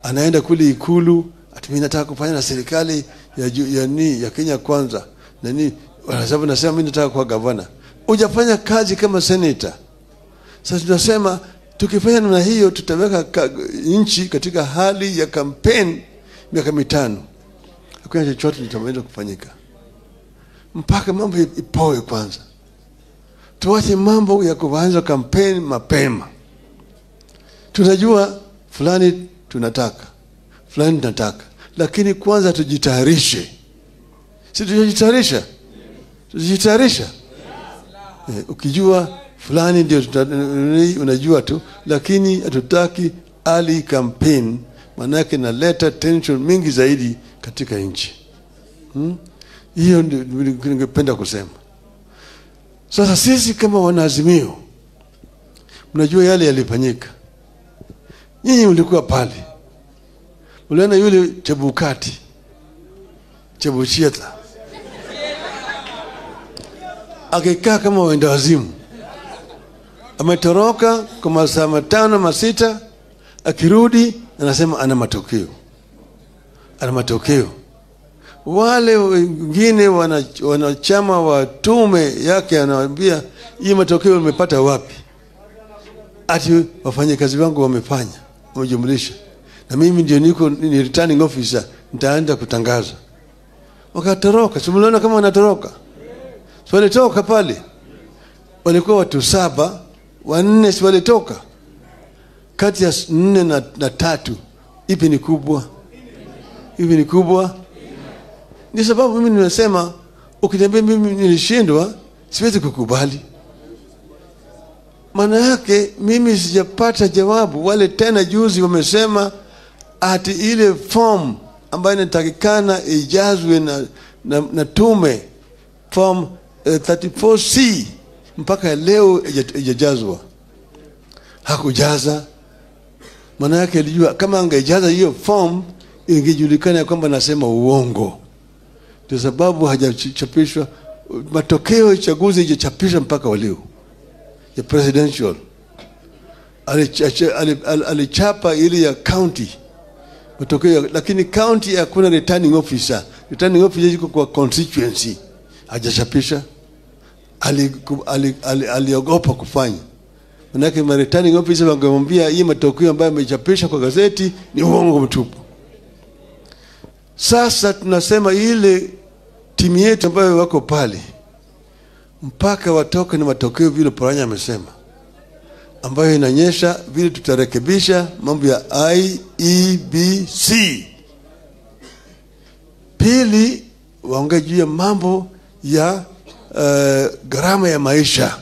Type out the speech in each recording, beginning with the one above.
anaenda kule ikulu ati mimi nataka kufanya na serikali ya, ju- ya, ni, ya Kenya kwanza nani sababu nasema mimi nataka kuwa gavana hujafanya kazi kama senator sasa tunasema tukifanya namna hiyo tutaweka ka, nchi katika hali ya kampeni miaka mitano hakuna chochote kitaweza kufanyika mpaka mambo ipoe kwanza tuache mambo ya kuanza kampeni mapema tunajua fulani tunataka fulani tunataka lakini kwanza tujitayarishe si tujitayarisha tujitayarisha eh, ukijua fulani ndio tuta- unajua tu lakini hatutaki early campaign maanake naleta tension mingi zaidi katika nchi hmm? hiyo ndio ningependa kusema sasa sisi kama wanaazimio mnajua yale yalifanyika nyinyi mlikuwa pale uliona yule chebukati chebuchieta akikaa kama wenda wazimu ametoroka kwa masaa matano masita akirudi anasema ana matokeo ana matokeo wale wengine wana- wanachama wa tume yake anawambia hii matokeo umepata wapi ati wafanyakazi wangu wamefanya wamejumlisha na mimi ndio niko ni returning officer nitaenda kutangaza wakatoroka simuliona kama wanatoroka si walitoka pale walikuwa watu saba wanne si walitoka kati ya s- nne na, na tatu ipi ni kubwa ipi ni kubwa ndio sababu mimi nimesema ukiniambia mimi nilishindwa siwezi kukubali maana yake mimi sijapata jawabu wale tena juzi wamesema ati ile form ambayo inatakikana ijazwe na, na, na tume form uh, 34c mpaka leo ija- ijajazwa hakujaza maana yake alijua kama angejaza hiyo form ingejulikana ya kwamba nasema uongo ndio sababu hajachapishwa matokeo ya uchaguzi ijachapishwa mpaka walio ya presidential alichapa ali, ali, alichapa ile ya county matokeo ya- lakini county hakuna returning officer returning officer iko kwa constituency hajachapisha aliogopa ali, ali, aliogopa kufanya manake ma returning officer wangemwambia hii matokeo ambayo amechapisha kwa gazeti ni uongo mtupu sasa tunasema ile timu yetu ambayo wako pale mpaka watoke na matokeo vile Poranya amesema, ambayo inaonyesha vile tutarekebisha mambo ya IEBC. Pili, waongee juu ya mambo ya uh, gharama ya maisha.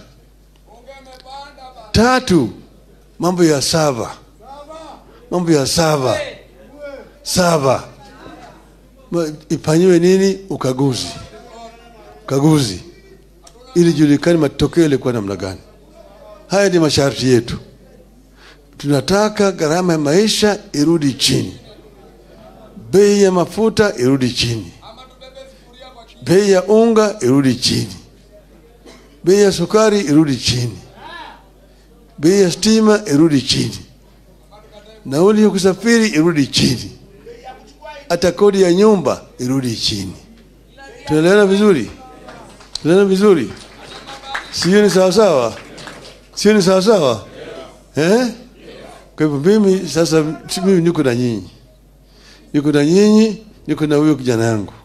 Tatu, mambo ya sava, mambo ya sava sava Ma- ifanyiwe nini? Ukaguzi, ukaguzi ili julikane matokeo yalikuwa namna gani. Haya ni masharti yetu. Tunataka gharama ya maisha irudi chini, bei ya mafuta irudi chini, bei ya unga irudi chini, bei ya sukari irudi chini, bei ya stima irudi chini, nauli ya kusafiri irudi chini, hata kodi ya nyumba irudi chini. Tunaelewana vizuri? Tunaelewana vizuri? Sio ni sawasawa? Sio ni sawasawa? Eh? Kwa hivyo mimi sasa, mimi niko na nyinyi, niko na nyinyi, niko na huyo kijana yangu